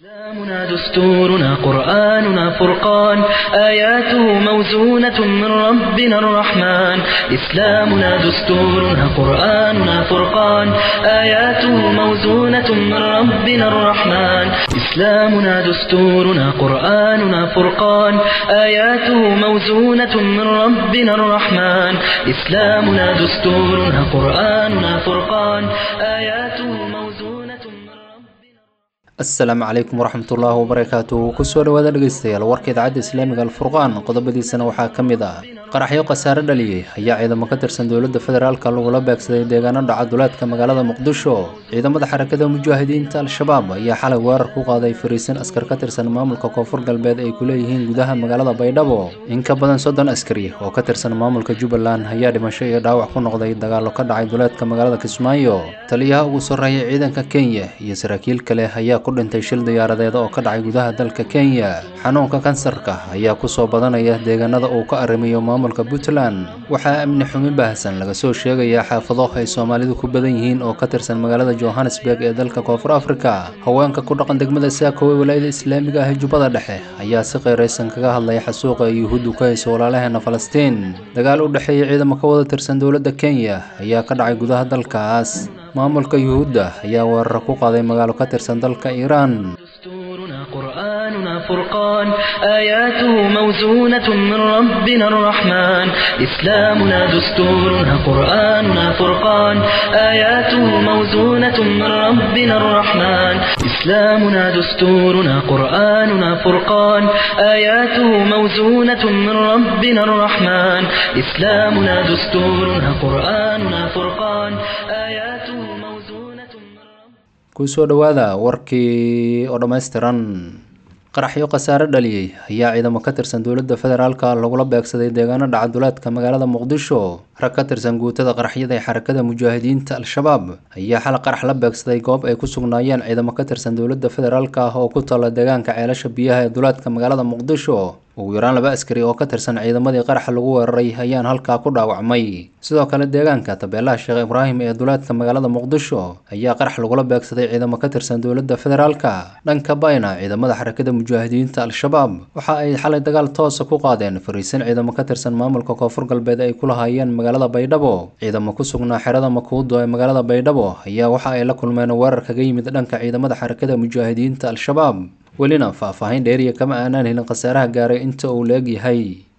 إسلامنا دستورنا قرآننا فرقان آياته موزونة من ربنا الرحمن إسلامنا دستورنا قرآننا فرقان آياته موزونة من ربنا الرحمن إسلامنا دستورنا قرآننا فرقان آياته موزونة من ربنا الرحمن إسلامنا دستورنا قرآننا فرقان آياته موزونة من ربنا asalaamu calaykum waraxmatullaahi wabarakaatu kusoo dhawaada dhegeystayaal warka idaacadda islaamiga alfurqaan qodobadiisana waxaa ka mid ah qaraxyo khasaare dhaliyey ayaa ciidamo ka tirsan dowladda federaalka lagula beegsaday deegaano dhaca duleedka magaalada muqdisho ciidamada xarakada mujaahidiinta al-shabaab ayaa xalay weerar ku qaaday fariisin askar ka tirsan maamulka koonfur galbeed ay ku leeyihiin gudaha magaalada baydhabo in ka badan soddon askari oo ka tirsan maamulka jubbaland ayaa dhimasho iyo dhaawac ku noqday dagaallo ka dhacay duleedka magaalada kismaayo taliyaha ugu sarreeya ciidanka kenya iyo saraakiil kale ayaa ku dhintay shil diyaaradeed oo ka dhacay gudaha dalka kenya xanuunka kansarka ayaa kusoo badanaya deegaanada uu ka arrimiyo maamulka puntland waxaa amni xumi baahsan laga soo sheegayaa xaafado ay soomaalidu ku badan yihiin oo ka tirsan magaalada johannesburg ee dalka koonfur africa haweenka ku dhaqan degmada saako ee walaayada islaamiga ah ee jubbada dhexe ayaa si qeyraysan kaga hadlaya xasuuqa ay yuhuuddu ka hayso walaalaheena falastiin dagaal u dhexeeya ciidamo ka wada tirsan dowladda kenya ayaa ka dhacay gudaha dalkaas maamulka yuhuudda ayaa weeraro ku qaaday magaalo ka tirsan dalka iiraan دستورنا قرآننا فرقان آياته موزونة من ربنا الرحمن إسلامنا دستورنا قرآننا فرقان آياته موزونة من ربنا الرحمن إسلامنا دستورنا قرآننا فرقان آياته موزونة من ربنا الرحمن إسلامنا دستورنا قرآننا فرقان آياته موزونة من ربنا kusoo dhowaada warkii oo dhammaystiran qaraxyo khasaare dhaliyey ayaa ciidamo ka tirsan dowladda federaalka lagula beegsaday deegaano dhaca duleedka magaalada muqdisho rag ka tirsan guutada qaraxyada ee xarakada mujaahidiinta al-shabaab ayaa xal qarax la beegsaday goob ay ku sugnaayeen ciidamo ka tirsan dowladda federaalka ah oo ku taalla deegaanka ceelasha biyaha ee duleedka magaalada muqdisho ugu yaraan laba askari oo ka tirsan ciidamadii qaraxa lagu weeraray ayaan halkaa ku dhaawacmay sidoo kale deegaanka tabeelaha sheekh ibraahim ee duleedka magaalada muqdisho ayaa qarax lagula beegsaday ciidamo ka tirsan dowladda federaalka dhanka bayna ciidamada xarakada mujaahidiinta al-shabaab waxa ay xalay dagaal toosa ku qaadeen fariisin ciidamo ka tirsan maamulka koonfur galbeed ay ku lahaayeen magaalada baydhabo ciidamo ku sugnaa xerada makuudo ee magaalada baydhabo ayaa waxa ay la kulmeen weerar kaga yimid dhanka ciidamada xarakada mujaahidiinta al-shabaab welina faahfaahin dheeriya kama aanaan helin khasaaraha gaaray inta uu la-eg yahay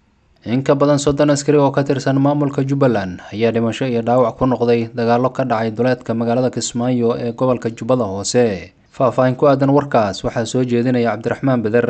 in ka badan soddon askari oo ka tirsan maamulka jubbaland ayaa dhimasho iyo dhaawac ku noqday dagaallo ka dhacay duleedka magaalada kismaayo ee gobolka jubbada hoose faahfaahin ku aadan warkaas waxaa soo jeedinaya cabdiraxmaan beder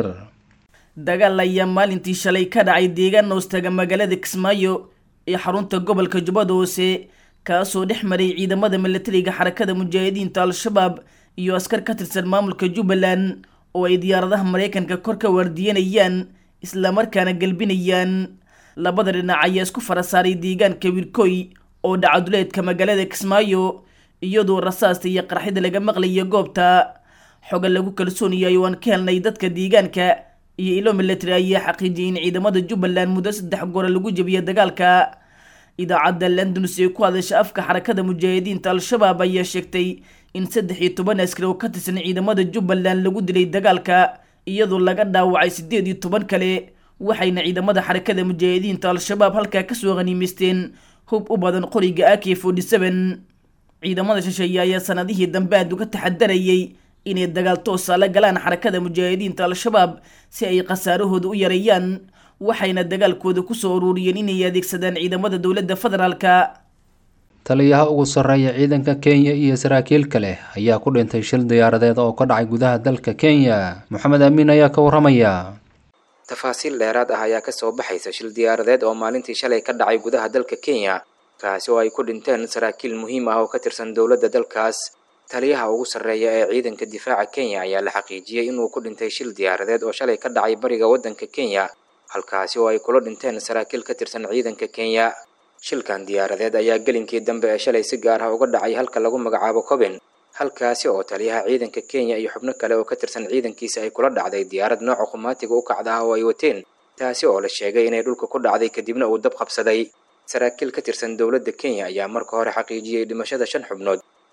dagaal ayaa maalintii shalay ka dhacay deegaan hoostaga magaalada kismaayo ee xarunta gobolka jubbada hoose kaasoo dhex maray ciidamada milatariga xarakada mujaahidiinta al-shabaab iyo askar ka tirsan maamulka jubbaland oo ay diyaaradaha maraykanka kor ka waardiyanayaan islamarkaana galbinayaan labada dhinac ayaa isku fara saaray deegaanka wirkoy oo dhaca duleedka magaalada kismaayo iyadoo rasaasta iyo qarxida laga maqlayo goobta xoga lagu kalsoon yahay oo aan ka helnay dadka deegaanka iyo ilo milatary ayaa xaqiijiyay in ciidamada jubbaland muddo saddex goora lagu jebiya dagaalka idaacadda londons ee ku hadasha afka xarakada mujaahidiinta al-shabaab ayaa sheegtay in saddex iyo toban askari oo ka tirsan ciidamada jubbaland lagu dilay dagaalka iyadoo laga dhaawacay siddeed iyo toban kale waxayna ciidamada xarakada mujaahidiinta al-shabaab halkaa kasoo qaniimaysteen hub u badan qoriga ak forty seven ciidamada shisheeye ayaa sanadihii dambe aad uga taxadarayay inay dagaal toosa la galaan xarakada mujaahidiinta al-shabaab si ay khasaarahooda u yareeyaan waxayna dagaalkooda kusoo ururiyeen inay adeegsadaan ciidamada dowladda federaalka taliyaha ugu sarreeya ciidanka kenya iyo saraakiil kale ayaa ku dhintay shil diyaaradeed oo ka dhacay gudaha dalka kenya moxamed amiin ayaa ka waramaya tafaasiil dheeraad ah ayaa kasoo baxaysa shil diyaaradeed oo maalintii shalay ka dhacay gudaha dalka kenya kaasi oo ay ku dhinteen saraakiil muhiim ah oo ka tirsan dowladda dalkaas taliyaha ugu sarreeya ee ciidanka difaaca kenya ayaa la xaqiijiyey inuu ku dhintay shil diyaaradeed oo shalay ka dhacay bariga waddanka kenya halkaasi oo ay kula dhinteen saraakiil ka tirsan ciidanka kenya shilkan diyaaradeed ayaa gelinkii dambe ee shalay si gaar ah uga dhacay halka lagu magacaabo coben halkaasi oo taliyaha ciidanka kenya iyo xubno kale oo ka tirsan ciidankiisa ay kula dhacday diyaarad nooca khumaatiga u kacda ah oo ay wateen taasi oo la sheegay inay dhulka ku dhacday kadibna uu dab qabsaday saraakiil ka tirsan dowladda kenya ayaa marka hore xaqiijiyey dhimashada shan xubnood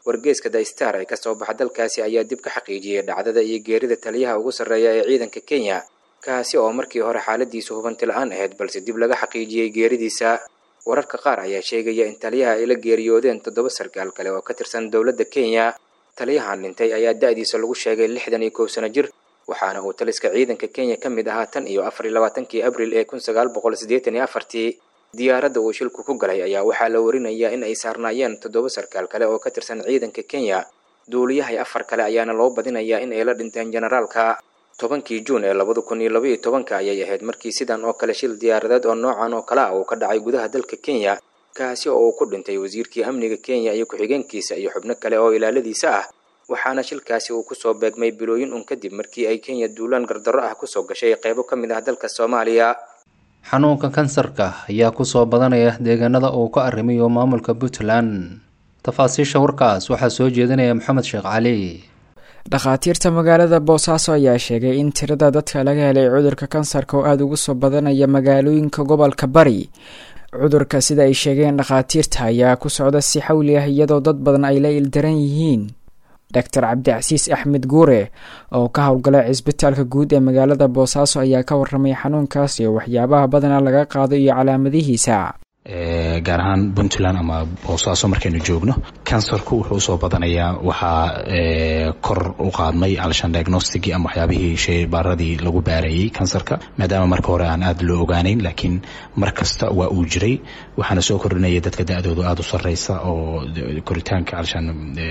wargeeska the star ee kasoo baxa dalkaasi ayaa dib ka xaqiijiyey dhacdada iyo geerida taliyaha ugu sarreeya ee ciidanka kenya kaasi oo markii hore xaaladiisu hubanti la-aan ahayd balse dib laga xaqiijiyey geeridiisa wararka qaar ayaa sheegaya in taliyaha ay la geeriyoodeen toddoba sarkaal kale oo ka tirsan dowladda kenya taliyahan dhintay ayaa da-diisa lagu sheegay lixdan iyo kow sano jir waxaana uu taliska ciidanka kenya ka mid ahaa tan iyo afar iyo labaatankii abril ee kun sagaal boqol siddeetan iyo afartii diyaaradda uu shilku ku galay ayaa waxaa la warinayaa in ay saarnaayeen toddoba sarkaal kale oo ka tirsan ciidanka kenya duuliyahay afar kale ayaana loo badinayaa in ay la dhinteen generaalka tobankii juun ee labada kun iyo labaiyo tobanka ayay ahayd markii sidan oo kale shil diyaaradeed oo noocan oo kale ah uu ka dhacay gudaha dalka kenya kaasi oo uu ku dhintay wasiirkii amniga kenya iyo ku-xigeenkiisa iyo xubno kale oo ilaaladiisa ah waxaana shilkaasi uu kusoo beegmay bilooyin un kadib markii ay kenya duulaan gardarro ah kusoo gashay qeybo ka mid ah dalka soomaaliya xanuunka kansarka ayaa kusoo badanaya deegaanada uu ka arrimayo maamulka puntland tafaasiisha warkaas waxaa soo jeedinaya maxamed sheekh cali dhakhaatiirta magaalada boosaaso ayaa sheegay in tirada dadka laga helay cudurka kansarka oo aada ugu soo badanaya magaalooyinka gobolka bari cudurka sida ay sheegeen dhakhaatiirta ayaa ku socda si xawli ah iyadoo dad badan ay la ildaran yihiin doctor cabdicasiis axmed guure oo ka howlgala cisbitaalka guud ee magaalada boosaaso ayaa ka waramay xanuunkaas iyo waxyaabaha badana laga qaado iyo calaamadihiisa gaar ahaan puntland ama boosaaso markaynu joogno kansarku wuxuu usoo badanayaa waxaa kor u qaadmay alshan diagnosticii ama waxyaabihii sheybaaradii lagu baarayey kansarka maadaama marka hore aan aada loo ogaaneyn laakiin mar kasta waa uu jiray waxaana soo kordhinaya dadka da-dooda aada u sareysa oo koritaanka alshan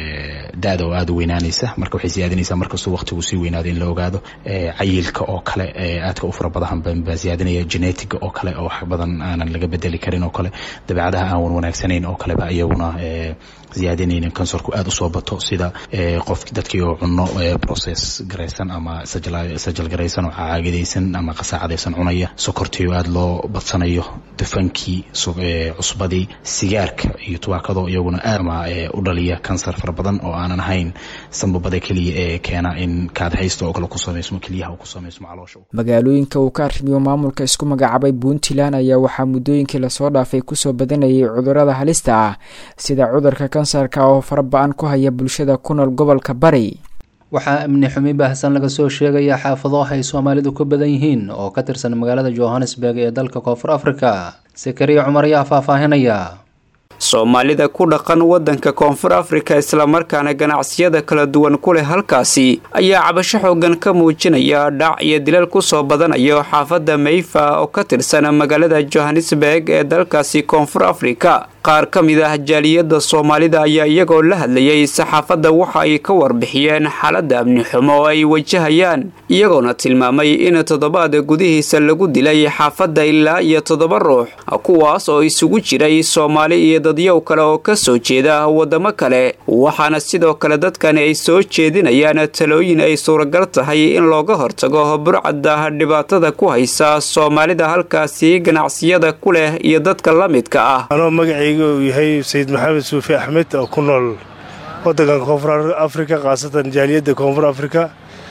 da-da oo aada u weynaanaysa marka waxay siyaadinaysaa markastuu waqtigu sii weynaado in la ogaado cayilka oo kale aadka u fara badan baa siyaadinaya genetiga oo kale oo wax badan aanan laga bedeli karin oo kale dabeecadaha aan wan wanaagsanayn oo kaleba iyaguna ziyaadinayna kansarku aada usoo bato sida qof dadkii oo cuno process garaysan ama sajal garaysan oo caagadaysan ama qasaacadaysan cunaya sokortii oo aada loo badsanayo dufankii cusbadii sigaarka iyo tubaakado iyaguna aadama u dhaliya kansar fara badan oo aanan ahayn sambabada keliya ee keena in kaadhaysta oo kale ku samaysmo keliyaha ku samaysmo caloosha magaalooyinka uu ka arrimiyo maamulka isku magacaabay puntland ayaa waxaa muddooyinkii lasoo dhaafay kusoo badanayay cudurada halista ah sida cudurka kansarka oo fara ba-an ku haya bulshada ku nool gobolka bari waxaa amni xumi baahsan laga soo sheegaya xaafado ay soomaalidu ku badan yihiin oo ka tirsan magaalada johannesburg ee dalka koonfur africa sakariya cumar ayaa faahfaahinaya soomaalida ku dhaqan waddanka koonfur afrika islamarkaana ganacsiyada kala duwan ku leh halkaasi ayaa cabasho xoogan ka muujinaya dhac iyo dilal kusoo badanayo xaafadda mayfa oo ka tirsan magaalada johannesburg ee dalkaasi koonfur afrika qaar ka mid ah jaaliyadda soomaalida ayaa iyagoo la hadlayay saxaafadda waxa ay ka warbixiyeen xaaladda amni xumo oo ay wajahayaan iyagoona tilmaamay in toddobaad gudihiisa lagu dilay xaafadda ilaa iyo toddoba ruux kuwaas oo isugu jiray soomaali iyo dadyow kale oo ka soo jeeda waddamo kale waxaana sidoo kale dadkani ay soo jeedinayaan talooyin ay suuragal tahay in looga hortago burcadda dhibaatada ku haysa soomaalida halkaasi ganacsiyada ku leh iyo dadka la midka ah uu yahay sayid maxamed suufi axmed oo ku nool wadankan koonfur afrika khaasatan jaaliyadda koonfur afrika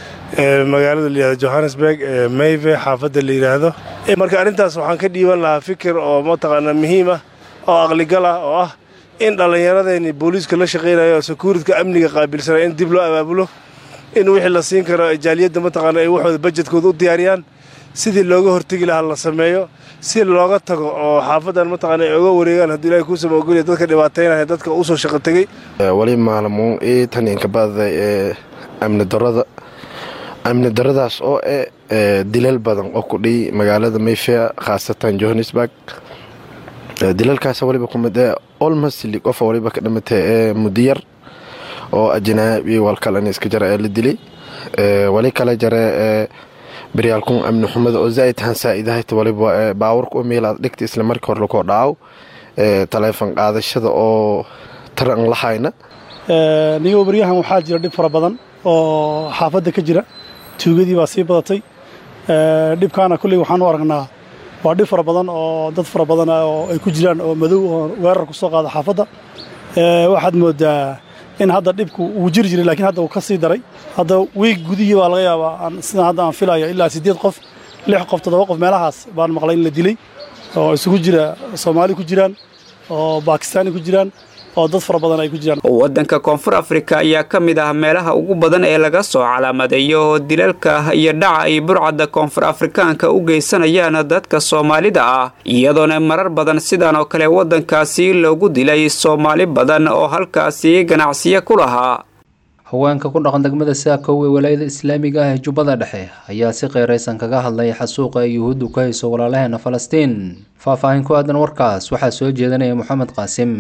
ee magaalada layihahdo johannesburg ee mayve xaafadda la yidhaahdo marka arrintaas waxaan ka dhiiban lahaa fikir oo mataqaanaa muhiim ah oo aqligal ah oo ah in dhallinyaradeenni booliiska la shaqaynayo oo sakuuridka amniga qaabilsanay in dib loo abaabulo in wixii la siin karo jaaliyadda mataqaana ay waxooda bajedkooda u diyaariyaan sidii looga hortegi lahaa la sameeyo si looga tago oo xaafadan mataqaana ay oga wareegaan hadduu ilahay kuusama ogolya dadka dhibaataynaya dadka usoo shaqo tegey wali maalmuun ii taninka badaday ee amni darada amni daradaas oo eh dilal badan oo ku dhiy magaalada mayfair khaasatan johannesburg dilalkaas waliba kumid ee olmosli qofa waliba ka dhimatay ee mudiyar oo ajnaabi walkalan iska jara ee la dilay wali kale jare ee baryaalkun amni xumada oo zaaid han saa'idahayta waliba baawurka u miilaad dhigta isla markii hore lakoo dhaaw taleefon qaadashada oo taran lahayna nigo baryahan waxaa jira dhib fara badan oo xaafadda ka jira tuugadii baa sii badatay dhibkaana kulley waxaan u aragnaa waa dhib fara badan oo dad fara badan oo ay ku jiraan oo madow oo weerar ku soo qaada xaafadda waxaad moodaa in hadda dhibku uu jiri jiray lakiin hadda uu ka sii daray hadda wiig gudihii baa laga yaabaa sidaan hadda aan filayo ilaa siddeed qof lix qof toddoba qof meelahaas baan maqlay in la dilay oo isugu jira soomaali ku jiraan oo bakistaani ku jiraan oo dad fara badan ay ku jiraan waddanka koonfur afrika ayaa ka mid ah meelaha ugu badan ee laga soo calaamadeeyo dilalka iyo dhaca ay burcadda koonfur afrikaanka u geysanayaan dadka soomaalida ah iyadoona marar badan sidan oo kale waddankaasi loogu dilay soomaali badan oo halkaasi ganacsiyo ku lahaa haweenka ku dhaqan degmada saakow ee walaayada islaamiga ah ee jubbada dhexe ayaa si qeyraysan kaga hadlay xasuuqa ay yuhuuddu ka hayso walaalaheena falastiin faahfaahin ku aadan warkaas waxaa soo jeedanaya moxamed qaasim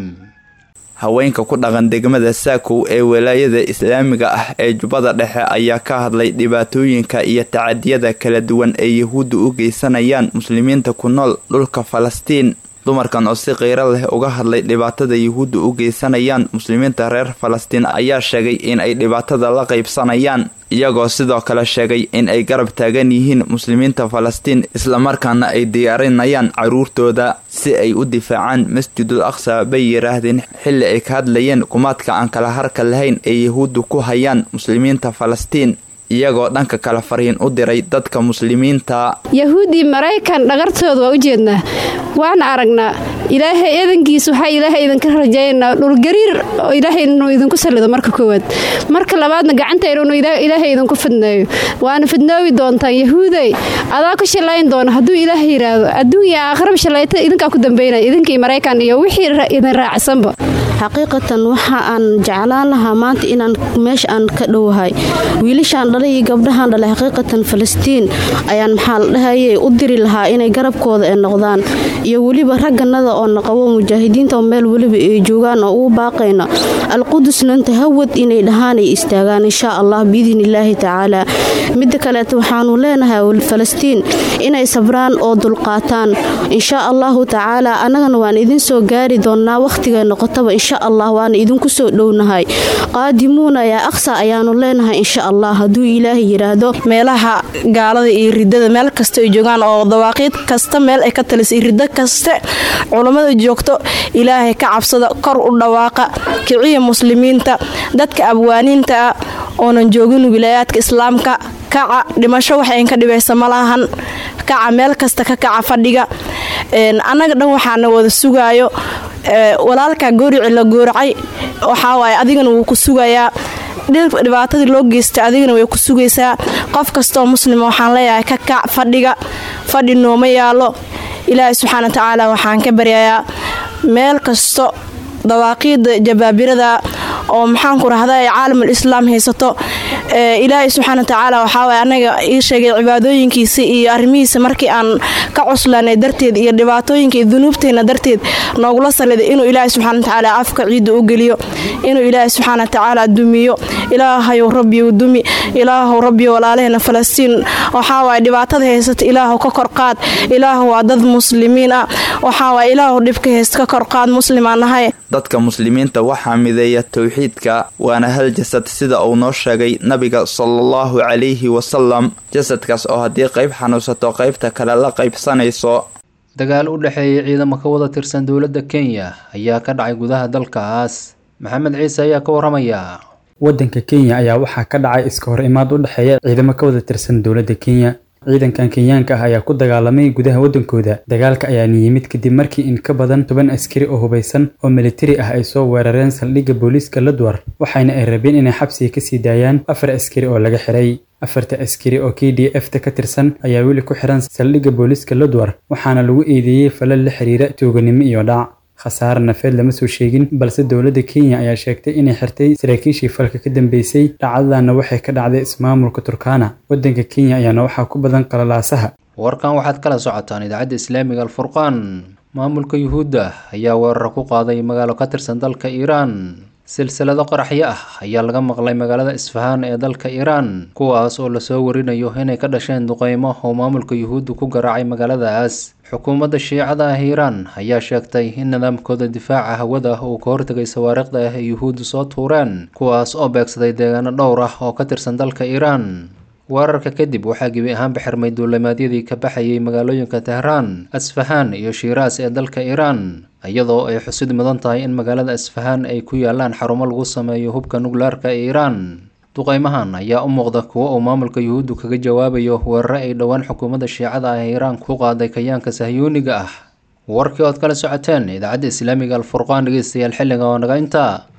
haweenka ku dhaqan degmada saakow ee walaayada islaamiga ah ee jubbada dhexe ayaa ka hadlay dhibaatooyinka iyo tacadiyada kala duwan ee yuhuuddu u geysanayaan muslimiinta ku nool dhulka falastiin dumarkan oo si qiiro leh uga hadlay dhibaatada yuhuudda u geysanayaan muslimiinta reer falastiin ayaa sheegay in ay dhibaatada la qaybsanayaan iyagoo sidoo kale sheegay in ay garab taagan yihiin muslimiinta falastiin islamarkaana ay diyaarinayaan caruurtooda si ay u difaacaan masjidul aqsa bay yidhaahdeen xilli ay ka hadlayeen kumaadka aan kala harka lahayn ee yuhuuddu ku hayaan muslimiinta falastiin iyagoo dhanka kale fariin u diray dadka muslimiinta yahuuddii maraykan dhagartooda waa u jeednaa waana aragnaa ilaahay eedankiisa waxaa ilaahay idinka rajaynaa dhulgariir oo ilaahay inuu idinku sallido marka koowaad marka labaadna gacantayna inuu ilaahay idinku fidneeyo waana fidnoobi doontaan yahuuday adaa ku shallayn doona hadduu ilaahay yidhaahdo adduunya aakhiraba shallayta idinkaa ku dambaynaya idinkii maraykan iyo wixii idin raacsanba xaqiiqatan waxa aan jeclaan lahaa maanta inaan meesha aan ka dhowahay wiilashaan dhalay iyo gabdhahaan dhalay xaqiiqatan falastiin ayaan maxaa la dhahayay u diri lahaa inay garabkooda ay noqdaan iyo weliba ragganada oo naqabo mujaahidiinta oo meel weliba ay joogaan oo ugu baaqayna alqudusna inta hawad inay dhahaan ay istaagaan insha allah biidn illaahi tacaala midda kaleeta waxaanu leenahay falastiin inay sabraan oo dulqaataan insha allahu tacaala annagana waan idin soo gaari doonnaa wakhtiga noqotaba insha allah waana idinku soo dhownahay qaadimuuna yaa aqsa ayaanu leenahay insha allah hadduu ilaahay yidhaahdo meelaha gaalada iyo ridada meel kasta ay joogaan oo dawaaqiid kasta meel ay ka talisay riddo kaste culammada joogto ilaahay ka cabsada kor u dhawaaqa kiciya muslimiinta dadka abwaaniinta ah oonan joogin wilaayaadka islaamka kaca dhimasho wax ayn ka dhibaysa malahan kaca meel kasta ka kaca fadhiga annaga dhan waxaana wada sugaayo walaalkaa goorici la gooracay waxaawaay adigana wuu ku sugayaa dhibaatadii loo geystay adigana way ku sugaysaa qof kastaoo muslima waxaan leeyahay ka kac fadhiga fadhi nooma yaalo ilaahay subxaana wa tacaala waxaan ka baryayaa meel kasto dawaaqiida jabaabirada oo maxaanku rahda ay caalamul islaam haysato ilaahay subxaana watacaala waxaawaay anaga ii sheegay cibaadooyinkiisa iyo arrimihiisa markii aan ka cuslanay darteed iyo dhibaatooyinka iyo dunuubteena darteed noogula saliday inuu ilaahay subxana watacaala afka ciidda u geliyo inuu ilaahay subxaana watacaala dumiyo ilaahayow rabbiyow dumi ilaahow rabbiyo walaalaheena falastiin waxaawaay dhibaatada haysata ilaahow ka korqaad ilaahow waa dad muslimiin ah waxaawaay ilaahow dhibka haysta ka korqaad muslimaan nahay dadka muslimiinta waxaa mideeya towxiidka waana hal jasad sida uu noo sheegay nabiga salaallahu calayhi wasalam jasadkaas oo haddii qayb xanuunsato qaybta kale la qaybsanayso dagaal u dhexeeyay ciidamo ka wada tirsan dowladda kenya ayaa ka dhacay gudaha dalkaas maxamed ciise ayaa ka waramaya waddanka kenya ayaa waxaa ka dhacay iska hor imaad u dhexeeya ciidamo ka wada tirsan dowladda kenya ciidankan kenyaanka ah ayaa ku dagaalamay gudaha waddankooda dagaalka ayaana yimid kadib markii in ka badan toban askari oo hubaysan oo militari ah ay soo weerareen saldhigga booliiska ladwar waxayna ay rabeen inay xabsiga kasii daayaan afar askari oo laga xiray afarta askari oo k d f ta ka tirsan ayaa weli ku xiran saldhigga booliiska ladwar waxaana lagu eedeeyey falal la xiriira tooganimo iyo dhac khasaare nafeed lama soo sheegin balse dowladda kenya ayaa sheegtay inay xirtay saraakiishii falka ka dambeysay dhacdadana waxay ka dhacday ismaamulka turkana waddanka kenya ayaana waxaa ku badan qalalaasaha warkan waxaad kala socotaan idaacadda islaamiga alfurqaan maamulka yuhuudda ayaa weerar ku qaaday magaalo ka tirsan dalka iiraan silsilado qaraxyo ah ayaa laga maqlay magaalada isfahaan ee dalka iiraan kuwaas oo lasoo warinayo inay ka dhasheen duqeymo oo maamulka yuhuudda ku garaacay magaaladaas xukuumadda shiicada ah iiraan ayaa sheegtay in nidaamkooda difaaca hawada uu ka hortegay sawaariikhda ah ee yuhuuddu soo tuureen kuwaas oo beegsaday deegaano dhowr ah oo ka tirsan dalka iiraan weerarka kadib waxaa gebi ahaanba xirmay duulimaadyadii ka baxayay magaalooyinka tehraan asfahaan iyo shiiraas ee dalka iiraan iyadoo ay xusid mudan tahay in magaalada asfahaan ay ku yaalaan xarumo lagu sameeyo hubka nuklearka ee iiraan duqeymahan ayaa u muuqda kuwo uu maamulka yuhuuddu kaga jawaabayo weerare ay dhowaan xukuumadda shiicada ah ee iiraan ku qaaday kayaanka sahyuuniga ah warkii ood kala socoteen idaacadda islaamiga alfurqaan dhegeystayaal xilliga oo naga intaa